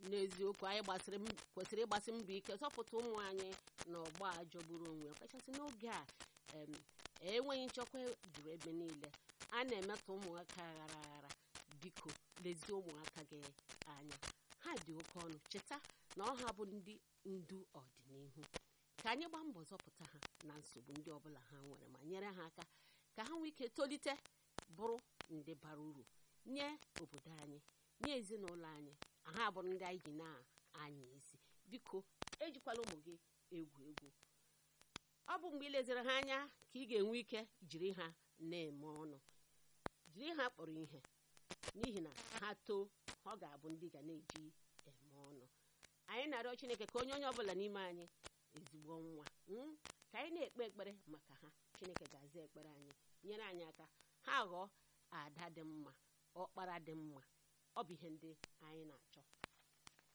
n'eziokwu anyị gbasịrị m- kwesịrị ịgbasi mbọ ike zọpụta ụmụ anyị na ọgba a jọgburu onwe ya kachasị n'oge a em, enweghị nchekwa juru ebe niile a na-emetọ ụmụaka aghara aghara biko lezie ụmụaka gị anya ha dị oke ọnụ cheta na ọha bụ ndị ndu ọdịnihu ka anyị gbaa mbọ zọpụta ha na nsogbu ndị ọbụla ha nwere ma nyere ha aka ka ha nwee ike tolite bụrụ ndị bara uru nye obodo anyị nye ezinụlọ anyị ha bụrụ ndị anyị ji na-anya isi biko ejikwala ụmụ gị egwu egwu ọ bụ mgbe ị leziri ha anya ka ị ga-enwe ike jiri ha na-eme ọnụ jiri ha kpọrọ ihe n'ihi na ha too ọ ga-abụ ndị ga na-eji eme ọnụ anyị na-arịọ chineke ka onye onye ọbụla n'ime anyị ezigbo nwa mm, ka anyị na-ekpe ekpere maka ha chineke ga-aza ekpere anyị nyere anyị aka ha ghọọ ada dị mma ọkpara dị mma ọ bụ ihe ndị anyị na-achọ